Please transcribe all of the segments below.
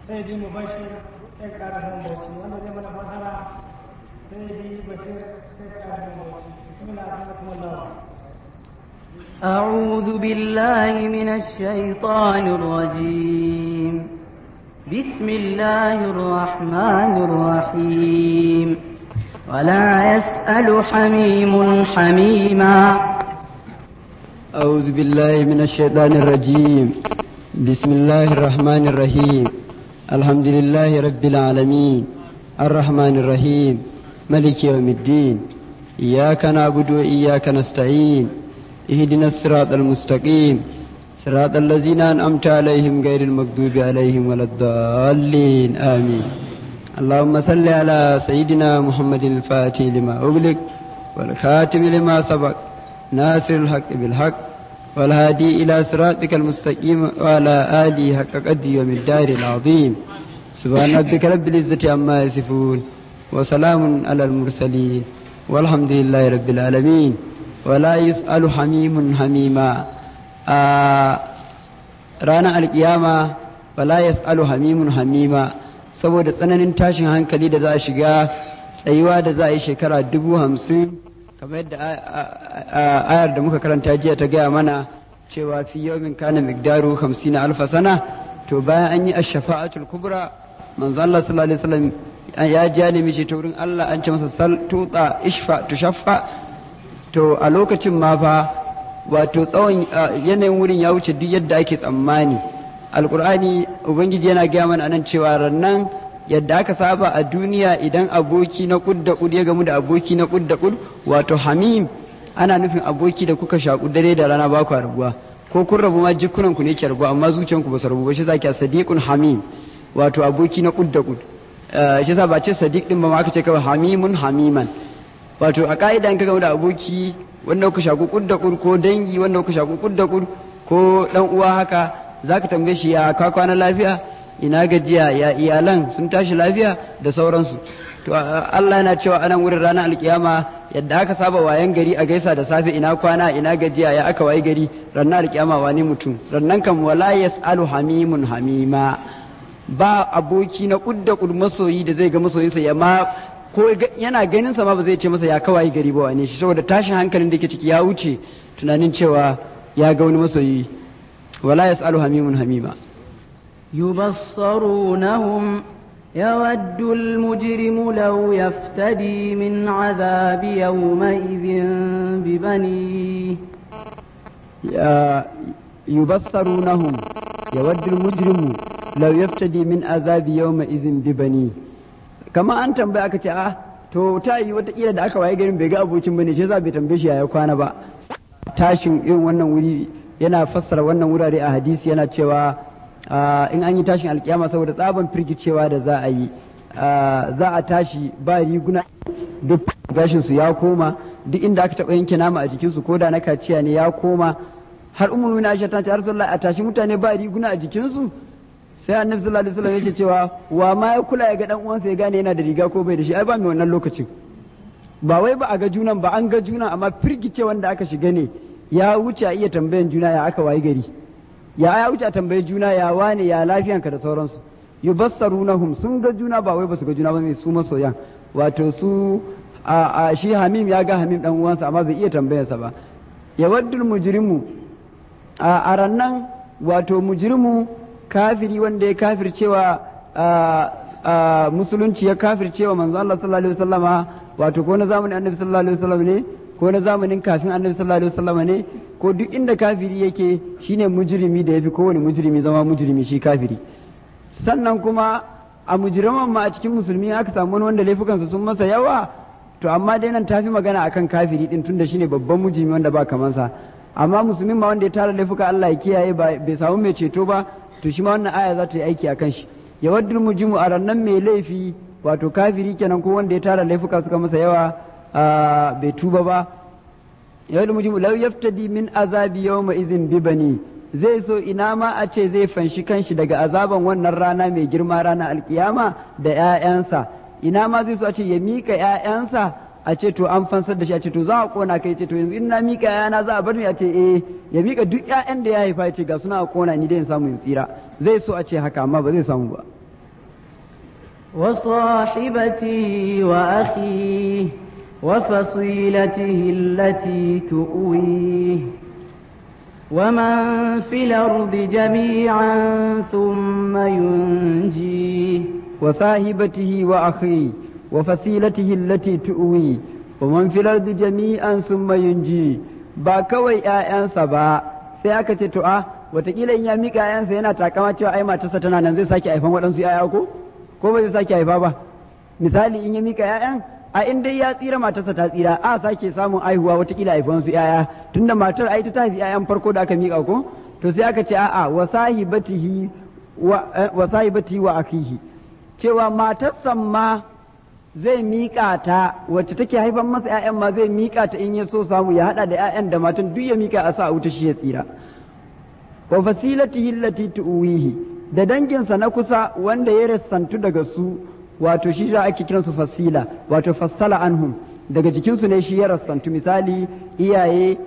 sai ji mu bashir sai ka ƙara nan bauchi wanda zai mana fasara sai ji bashir sai ka ƙara nan bauchi bismillah rahmatullah أعوذ بالله من الشيطان الرجيم بسم الله الرحمن الرحيم ولا يسأل حميم حميما أعوذ بالله من الشيطان الرجيم بسم الله الرحمن الرحيم الحمد لله رب العالمين الرحمن الرحيم ملك يوم الدين إياك نعبد وإياك نستعين اهدنا الصراط المستقيم صراط الذين أنعمت عليهم غير المغضوب عليهم ولا الضالين آمين اللهم صل على سيدنا محمد الفاتح لما أغلق والخاتم لما سبق ناصر الحق بالحق والهادي إلى صراطك المستقيم وعلى آله حق قدر يوم الدار العظيم سبحان ربك رب العزة عما يصفون وسلام على المرسلين والحمد لله رب العالمين ولا يسأل حميم حميما آه رانا القيامة ولا يسأل حميم حميما saboda tsananin tashin hankali da za a shiga tsayuwa da za a yi shekara dubu hamsin kamar yadda ayar da muka karanta jiya ta gaya mana cewa fi yawmin kana migdaru hamsin alfa sana to bayan an yi ash-shafa'atul kubra manzo Allah sallallahu alaihi wasallam ya ji ya nemi ceto wurin Allah an ce masa sal tuta ishfa tushaffa to a lokacin ma fa wato tsawon yanayin wurin ya wuce duk yadda ake tsammani alkur'ani ubangiji yana gaya mana anan cewa rannan yadda aka saba a duniya idan aboki na kud da kud ya gamu da aboki na kud da kud wato hamim ana nufin aboki da kuka shaku dare da rana ba ku rabuwa ko kun rabu ma jikunan ku ne ke rabuwa amma zuciyanku ba su rabu ba shi zaki sadiqun hamim wato aboki na kud da kud shi yasa ba ce sadiq din ba ma aka ce kawai hamimun hamiman wato a ka'ida in ka gamu da aboki wanda kuka shaku kud da kud ko dangi wanda kuka shaku kud da kud ko dan uwa haka zaka tambaye shi ya ka kwana lafiya ina gajiya ya iyalan sun tashi lafiya da sauransu to Allah yana cewa anan wurin ranar alkiyama yadda aka saba wayan gari a gaisa da safe ina kwana ina gajiya ya aka wayi gari ranar alkiyama wani mutum rannan kan wala yasalu hamimun hamima ba aboki na kudda kud masoyi da zai ga masoyinsa ya ma ko yana ganin sa ma ba zai ce masa ya kawai gari ba wane shi saboda tashin hankalin da ke ciki ya wuce tunanin cewa ya ga wani masoyi wala yasalu hamimun hamima يبصرونهم يود المجرم لو يفتدي من عذاب يومئذ ببنيه يبصرونهم يود المجرم لو يفتدي من عذاب يومئذ ببنيه كما أنت بأك آه to ta yi wataƙila da aka waye garin bai ga abokin bane shi za bai tambaye shi ya kwana ba tashin irin wannan wuri yana fassara wannan wurare a hadisi yana cewa in an yi tashin alkiyama saboda tsaban firgicewa da za a yi za a tashi ba riguna duk gashinsu ya koma duk inda aka taɓa yanke nama a jikinsu ko da na kaciya ne ya koma har umar na aisha ta ce har a tashi mutane ba riguna a jikinsu sai annabi sallallahu alaihi wasallam yake cewa wa ma ya kula ya ga dan uwansa ya gane yana da riga ko bai da shi ai ba mai wannan lokacin ba wai ba a ga junan ba an ga junan amma firgice wanda aka shiga ne ya wuce a iya tambayan juna ya aka wayi gari ya ya wuce a tambayi juna ya wane ya lafiyanka da sauransu yubassarunahum sun ga juna ba wai basu ga juna ba mai su masoyan wato su a shi hamim ya ga hamim dan uwansa amma bai iya tambayarsa ba ya waddul mujrimu a rannan wato mujrimu kafiri wanda ya kafir cewa musulunci ya kafir cewa manzo Allah sallallahu alaihi wasallama wato ko na zamanin annabi sallallahu alaihi wasallam ne ko na zamanin kafin annabi sallallahu alaihi wasallama ne ko duk inda kafiri yake shine mujrimi da yafi kowane mujrimi zama mujrimi shi kafiri sannan kuma a mujriman ma a cikin musulmi aka samu wani wanda laifukansa sun masa yawa to amma dai nan tafi magana akan kafiri din tunda shine babban mujrimi wanda ba kamansa amma musulmin ma wanda ya tara laifuka Allah ya kiyaye bai samu mai ceto ba to shi ma wannan aya za ta yi aiki akan shi ya waddul mujimu a rannan mai laifi wato kafiri kenan ko wanda ya tara laifuka suka masa yawa bai tuba ba yawon mujimu lau yaftadi min azabi yawma izin bibani zai so ina ma a ce zai fanshi kanshi daga azaban wannan rana mai girma rana alkiyama da 'ya'yansa ina ma zai so a ce ya mika 'ya'yansa a ce to an fansar da shi a ce to za a kona kai ce to yanzu in na mika 'ya'yana za a bar ni a ce eh ya mika duk 'ya'yan da ya haifa ya ce ga suna a kona ni dai in samu in tsira zai so a ce haka amma ba zai samu ba وصاحبته وأخيه وفصيلته التي تؤويه ومن في الأرض جميعا ثم ينجيه وصاحبته وأخيه وفصيلته التي تؤوي ومن في الأرض جميعا ثم ينجي ba kawai ‘ya'yansa ba sai aka ce to a watakila in ya miƙa ‘ya'yansa yana takama cewa ai matarsa tana nan zai sake haifan waɗansu ‘ya'ya ko ko ba zai sake haifa ba misali in ya miƙa ‘ya'yan a in dai ya tsira matarsa ta tsira a sake samun aihuwa watakila haifan su ‘ya'ya tunda matar ai ta haifi ‘ya'yan farko da aka miƙa ko to sai aka ce a'a wa sahibatihi wa wa sahibatihi wa akihi cewa matarsa ma zai miƙa ta wacce take haifan masa ‘ya'yan ma zai miƙa ta in ya so samu ya haɗa da ‘ya'yan da matan duk ya miƙa a sa a wuta shi ya tsira wa fasilatihi allati tuwihi da danginsa na kusa wanda ya rassantu daga su wato shi za ake kiransu fasila wato fassala anhum daga jikinsu ne shi ya rassantu misali iyaye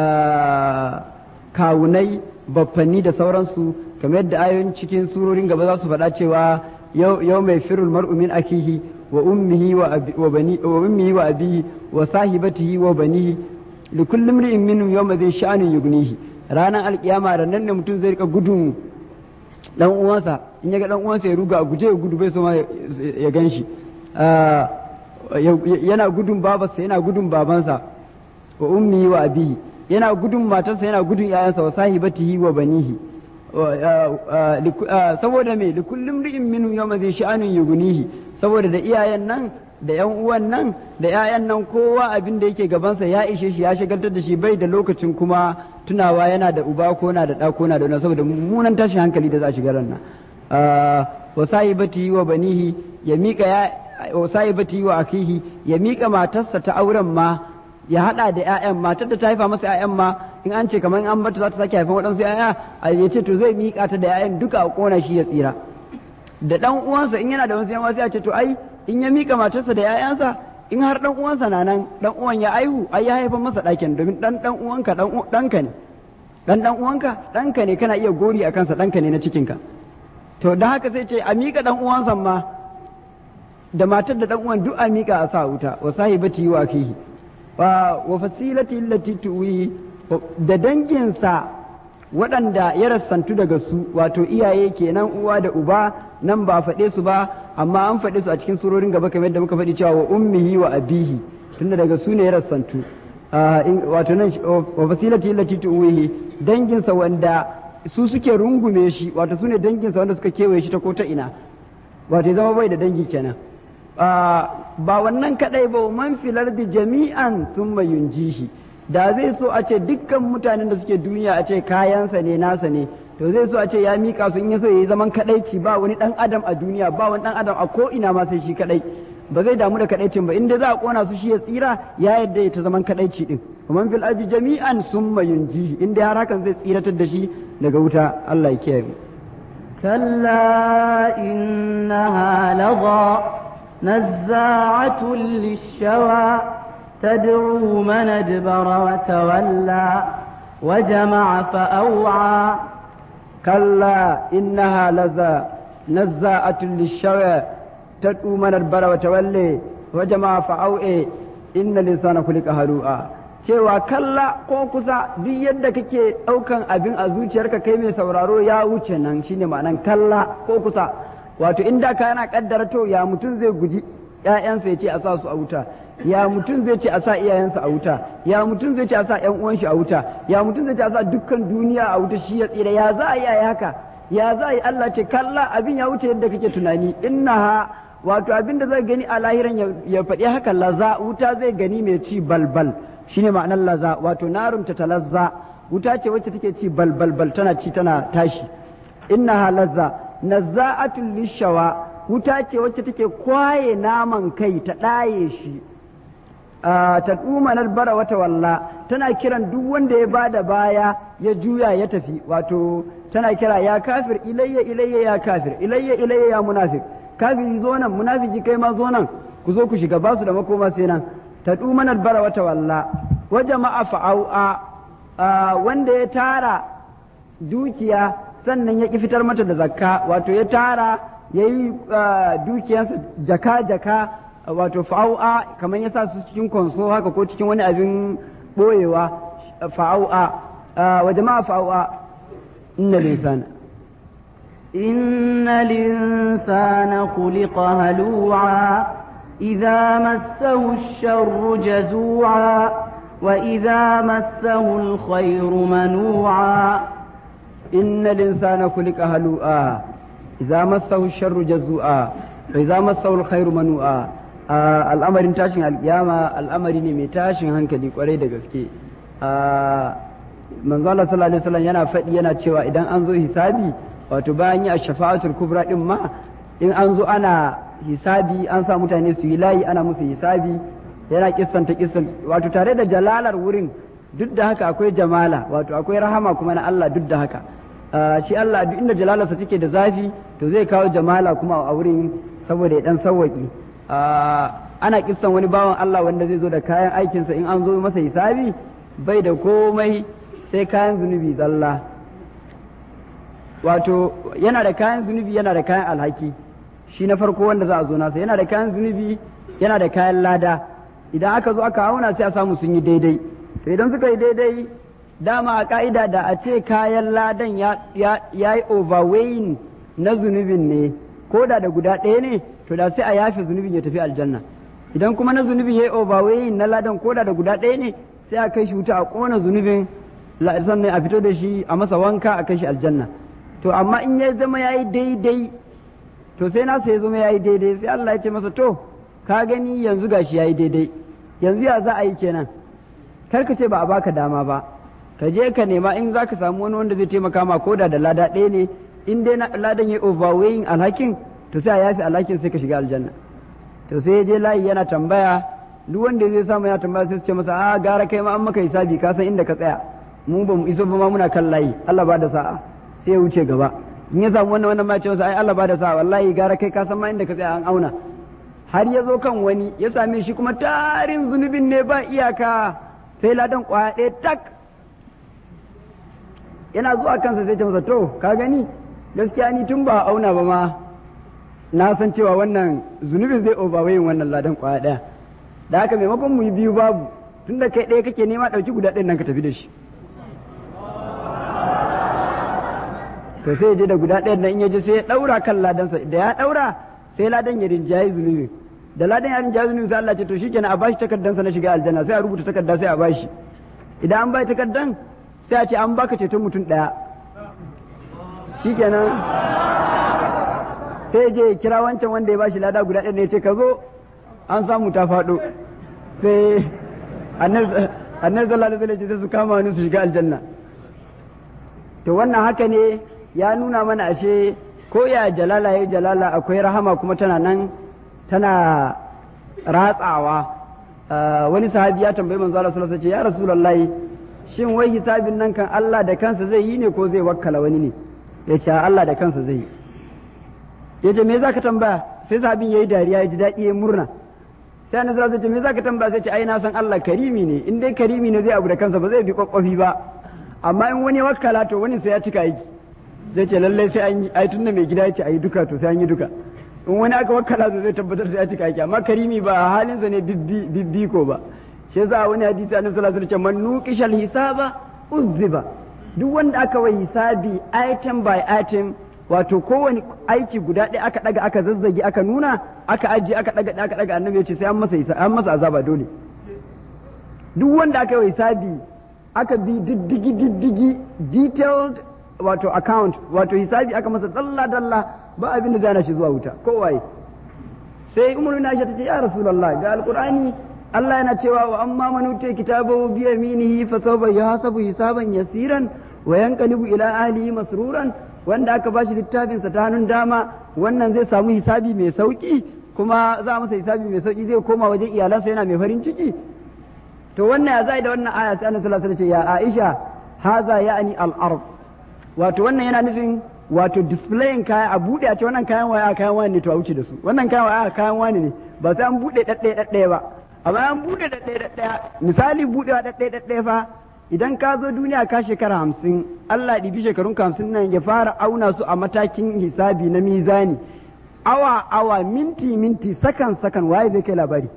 kawunai baffanni da sauransu kamar yadda ayoyin cikin surorin gaba za su faɗa cewa yau mai firul mar'u min akihi wa ummihi wa bani wa ummihi wa abihi wa sahibatihi wa banihi li kulli imri'in minhum yawma dhi sha'anin yughnihi ranar alkiyama da nan ne mutum zai rika gudun dan uwansa in ya ga dan uwansa ya ruga a guje ya gudu bai so ma ya ganshi yana gudun babarsa yana gudun babansa wa ummihi wa abihi yana gudun matarsa yana gudun yayansa wa sahibatihi wa banihi saboda me da kullum ri'in minhu yawma zai sha'anin yugunihi saboda da iyayen nan da yan uwan nan da yayan nan kowa abin da yake gabansa ya ishe shi ya shagaltar da shi bai da lokacin kuma tunawa yana da uba ko na da ɗa ko na da wani saboda mummunan tashin hankali da za a shiga ran nan wa sahibati wa banihi ya mika ya wa sahibati wa akihi ya mika matarsa ta auren ma ya hada da ƴaƴan matar da ta haifa masa ƴaƴan ma in an ce kamar an bata za ta sake haifan waɗansu ƴaƴa a ya ce to zai mika ta da ƴaƴan duka a kona shi ya tsira da ɗan uwansa in yana da wasu yan sai a ce to ai in ya mika matarsa da ƴaƴansa in har ɗan uwansa na nan ɗan uwan ya aihu ai ya haifan masa ɗakin domin ɗan ɗan uwanka ɗan ɗanka ne ɗan ɗan uwanka ɗanka ne kana iya gori a kansa ɗanka ne na cikinka to da haka sai ce a mika ɗan uwansa ma da matar da ɗan uwan duk a mika a sa wuta wa sahibati wa akihi wa fasilati allati tuwi da danginsa waɗanda ya rassantu daga su wato iyaye kenan uwa da uba nan ba faɗe su ba amma an faɗe su a cikin surorin gaba kamar yadda muka faɗi cewa wa ummihi wa abihi tunda daga su ne ya rassantu wato nan wa fasilati allati tuwihi danginsa wanda su suke rungume shi wato su ne danginsa wanda suka kewaye shi ta ko ta ina wato ya zama bai da dangi kenan ba wannan kadai ba man filar da jami'an sun yunjihi da zai so a ce dukkan mutanen da suke duniya a ce kayansa ne nasa ne to zai so a ce ya mika su in ya so ya yi zaman kadaici ba wani dan adam a duniya ba wani dan adam a ko ina ma sai shi kadai ba zai damu da kadaicin ba inda za a kona su shi ya tsira ya yadda ya ta zaman kadaici din man fil ardi jami'an summa yunjihi inda har hakan zai tsiratar da shi daga wuta Allah ya kiyaye كلا إنها لظى نزاعة للشوى تدعو من أدبر وتولى وجمع فأوعى كلا إنها لظى نزاعة للشوى تدعو من أدبر وتولى وجمع فأوعى إن الإنسان خلق هلوعا cewa kalla ko kusa duk yadda kake ɗaukan abin a zuciyarka kai mai sauraro ya wuce nan shine ma'anan kalla ko kusa wato inda ka yana kaddara to ya mutum zai guji ƴaƴansa ya ce a sa su a wuta ya mutum zai ce a sa iyayensa a wuta ya mutum zai ce a sa ƴan uwan shi a wuta ya mutum zai ce a sa dukkan duniya a wuta shi ya tsira ya za a yi haka ya za a yi Allah ce kalla abin ya wuce yadda kake tunani innaha wato abin da zai gani a lahiran ya faɗi haka laza wuta zai gani mai ci balbal shine ma'anar laza wato narun ta talazza wuta ce wacce take ci balbal bal tana ci tana tashi innaha lazza nazza'atul lishawa wuta ce wacce take kwaye naman kai ta ɗaye shi ta ɗumanar bara wata walla tana kiran duk wanda ya bada baya ya juya ya tafi wato tana kira ya kafir ilayya ilayya ya kafir ilayya ilayya ya munafik kafiri zo nan munafiki kai ma zo nan ku zo ku shiga basu da makoma sai nan ta ɗumanar bara wata walla wa jama'a fa'au'a wanda ya tara dukiya sannan ya ƙi fitar mata da zakka wato ya tara ya yi dukiyarsa jaka-jaka wato fa'au'a kamar ya sa su cikin konso haka ko cikin wani abin ɓoyewa fa'au'a wa jama'a fa'au'a inna linsana إن الإنسان خلق هلوعا إذا مسه الشر جزوعا وإذا مسه الخير منوعا إن الإنسان خلق هلوعا إذا مسه الشر جزوعا وإذا مسه الخير منوعا al'amarin tashin alkiyama al'amari ne mai tashin hankali kwarai da gaske manzo Allah sallallahu alaihi wasallam yana faɗi yana cewa idan an zo hisabi wato bayan yi a shafa'atul kubra din ma in an zo ana hisabi an sa mutane su yi layi ana musu hisabi yana kissanta kissan wato tare da jalalar wurin duk da haka akwai jamala wato akwai rahama kuma na Allah duk da haka shi Allah duk inda jalalarsa take da zafi to zai kawo jamala kuma a wurin saboda ya dan sawwaki ana kissan wani bawan Allah wanda zai zo da kayan aikinsa in an zo masa hisabi bai da komai sai kayan zunubi zalla wato yana da kayan zunubi yana da kayan alhaki shi na farko wanda za a zo nasa yana da kayan zunubi yana da kayan lada idan aka zo aka auna sai a samu sun yi daidai to idan suka yi daidai dama a ka'ida da a ce kayan ladan ya yi overweighing na zunubin ne ko da da guda ɗaya ne to da sai a yafe zunubin ya tafi aljanna idan kuma na zunubin ya yi overweighing na ladan ko da da guda ɗaya ne sai a kai shi wuta a ƙona zunubin sannan a fito da shi a masa wanka a kai shi aljanna to amma in ya zama ya yi daidai to sai nasa ya zama ya yi daidai sai Allah ya ce masa to ka gani yanzu gashi ya yi daidai yanzu ya za a yi kenan kar ka ce ba a baka dama ba ka je ka nema in za ka samu wani wanda zai taimaka ma ko da da lada ɗaya ne in dai ladan ya overweighing alhakin to sai a yafi alhakin sai ka shiga aljanna to sai ya je layi yana tambaya duk wanda zai samu yana tambaya sai su ce masa a gara kai ma an maka hisabi ka san inda ka tsaya mu ba mu iso ba ma muna kan layi Allah ba da sa'a sai ya wuce gaba in ya samu wannan wannan ma ce masa ai Allah ba da sa'a wallahi gara kai ka san ma inda ka tsaya an auna har ya zo kan wani ya same shi kuma tarin zunubin ne ba iyaka sai ladan kwaya ɗaya tak yana zuwa kansa sai ce masa to ka gani gaskiya ni tun ba auna ba ma na san cewa wannan zunubin zai overweighing wannan ladan kwaya ɗaya da haka maimakon mu yi biyu babu tun da kai ɗaya kake nema ɗauki guda ɗayan nan ka tafi da shi to sai je da guda ɗayan nan in ya je sai ya ɗaura kan ladansa da ya ɗaura sai ladan ya rinjayi zunubi da ladan ya rinjayi zunubi sai Allah ce to shikenan a bashi takardansa na shiga aljanna sai a rubuta takarda sai a bashi idan an bai takardan sai a ce an baka ceton mutum ɗaya shikenan sai je ya kira wancan wanda ya bashi lada guda ɗaya ne ya ce ka zo an samu ta faɗo sai annabi sallallahu alaihi wasallam sai su kama wani su shiga aljanna to wannan haka ne ya nuna mana ashe ko ya jalala ya jalala akwai rahama kuma tana nan tana ratsawa wani sahabi ya tambayi manzo Allah sallallahu alaihi wasallam ya rasulullahi shin wai hisabin nan kan Allah da kansa zai yi ne ko zai wakkala wani ne ya ce Allah da kansa zai yi ya ce me zaka tambaya sai sahabin yayi dariya ya ji daɗi ya murna sai annabi sallallahu alaihi wasallam me zaka tambaya sai ce ai na san Allah karimi ne in dai karimi ne zai abu da kansa ba zai bi kwakwafi ba amma in wani wakkala to wani sai ya cika aiki zai ce lallai sai an yi ai tunda mai gida ya ce ayi duka to sai an yi duka in wani aka wakkala zai tabbatar sai ya cika aiki amma karimi ba halinsa ne bibbi ko ba shi yasa wani hadisi annabi sallallahu alaihi wasallam man nuqishal hisaba uzziba duk wanda aka wai hisabi item by item wato kowane aiki guda ɗaya aka ɗaga aka zazzage aka nuna aka ajiye aka ɗaga aka ɗaga annabi ya ce sai an masa an masa azaba dole duk wanda aka yi hisabi aka bi diddigi diddigi detailed wato account wato hisabi aka masa dalla dalla ba abin da zana shi zuwa wuta kowaye sai umaru na ta ce ya rasulullah ga alqur'ani Allah yana cewa wa amma man utiya kitabahu bi yaminihi fa sawfa yahasabu hisaban yasiran wa yanqalibu ila ahlihi masruran wanda aka bashi littafin sa ta hannun dama wannan zai samu hisabi mai sauki kuma za a masa hisabi mai sauki zai koma wajen iyalansa yana mai farin ciki to wannan ya zai da wannan aya sai annabi sallallahu alaihi wasallam ce ya Aisha haza ya'ni al-ard wato wannan yana nufin wato displaying kaya a bude a ce wannan kayan waya kayan wani ne to a wuce da su wannan kayan waya kayan wani ne ba sai an bude daddaye daddaye ba amma an bude daddaye daddaye misali budewa daddaye daddaye fa idan ka zo duniya ka shekara hamsin Allah ɗibi shekarun hamsin nan ya fara auna su a matakin hisabi na mizani awa awa minti minti sakan sakan waye zai kai labari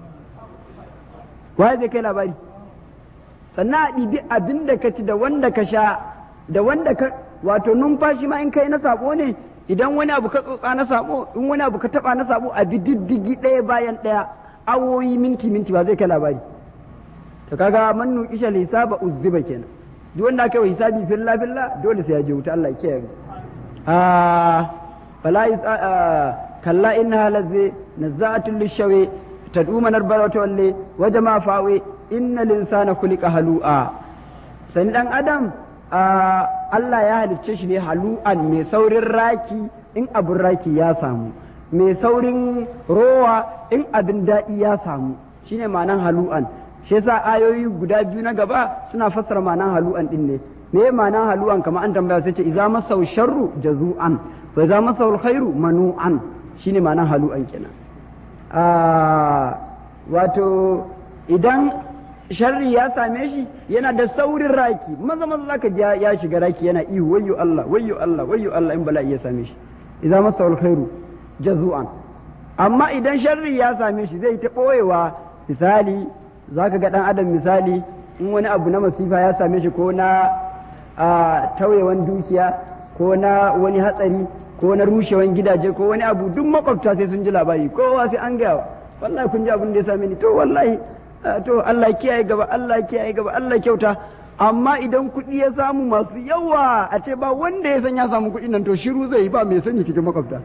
waye zai kai labari sannan a ɗibi abin da ka ci da wanda ka sha da wanda ka wato numfashi ma in kai na sabo ne idan wani abu ka tsotsa na sabo in wani abu ka taba na sabo a bi diddigi ɗaya bayan ɗaya awoyi minti minti ba zai kai labari to kaga man nuqisha hisaba uzziba kenan duk wanda aka yi hisabi filla filla dole sai ya je wuta Allah ya kiyaye mu ah fala is kalla innaha lazzi nazza'atul lishawi tad'u man arbara walle wa jama'a fawe innal insana khuliqa halu'a sani dan adam Allah ya halicce shi ne halu'an mai saurin raki in abin raki ya samu mai saurin rowa in abin daɗi ya samu shine ma'anan halu'an shi yasa ayoyi guda biyu na gaba suna fassara ma'anan halu'an din ne me ma'anan halu'an kamar an tambaya sai ce idza masau sharru jazu'an wa idza masau alkhairu manu'an shine ma'anan halu'an kenan wato idan sharri ya same shi yana da saurin raki maza maza zaka ji ya shiga raki yana ihu wayyo Allah wayyo Allah wayyo Allah in bala'i ya same shi idza masa alkhairu jazu'an amma idan sharri ya same shi zai ta boyewa misali zaka ga dan adam misali in wani abu na masifa ya same shi ko na tauyewan dukiya ko na wani hatsari ko na rushewan gidaje ko wani abu duk makwabta sai sun ji labari kowa sai an gaya wallahi kun ji abin da ya same ni to wallahi to Allah kiyaye gaba Allah kiyaye gaba Allah kyauta amma idan kuɗi ya samu masu yawa a ce ba wanda ya san ya samu kuɗi nan to shiru zai yi ba mai sani cikin makwabta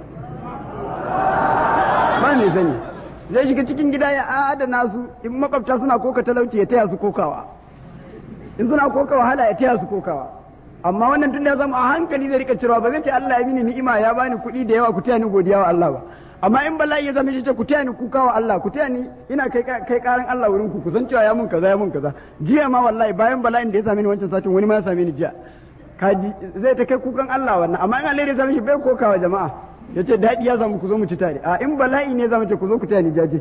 ba mai sani zai shiga cikin gida ya adana su in makwabta suna koka talauci ya taya su kokawa in suna koka wahala ya taya su kokawa amma wannan tun da ya zama a hankali zai rika cirewa ba zai ce Allah ya mini ni'ima ya bani kuɗi da yawa ku taya ni godiya wa Allah ba amma in bala'i ya zama shi ce ku taya ni kuka wa Allah ku taya ni ina kai kai karan Allah wurin ku ku san cewa ya mun kaza ya mun kaza jiya ma wallahi bayan bala'in da ya same ni wancan satin wani ma ya same ni jiya kaji zai ta kai kukan Allah wannan amma in Allah ya same shi bai kokawa jama'a ya ce daɗi ya samu ku zo mu ci tare a in bala'i ne zama ce ku zo ku taya ni jaje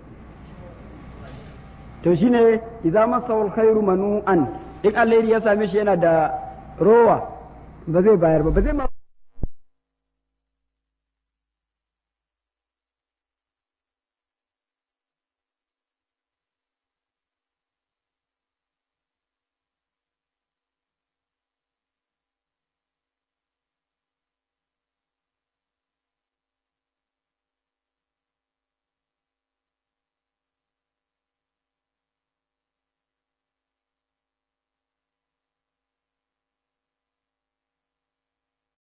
to shine idza masawul khairu manu'an in Allah ya same shi yana da rowa ba zai bayar ba ba zai ma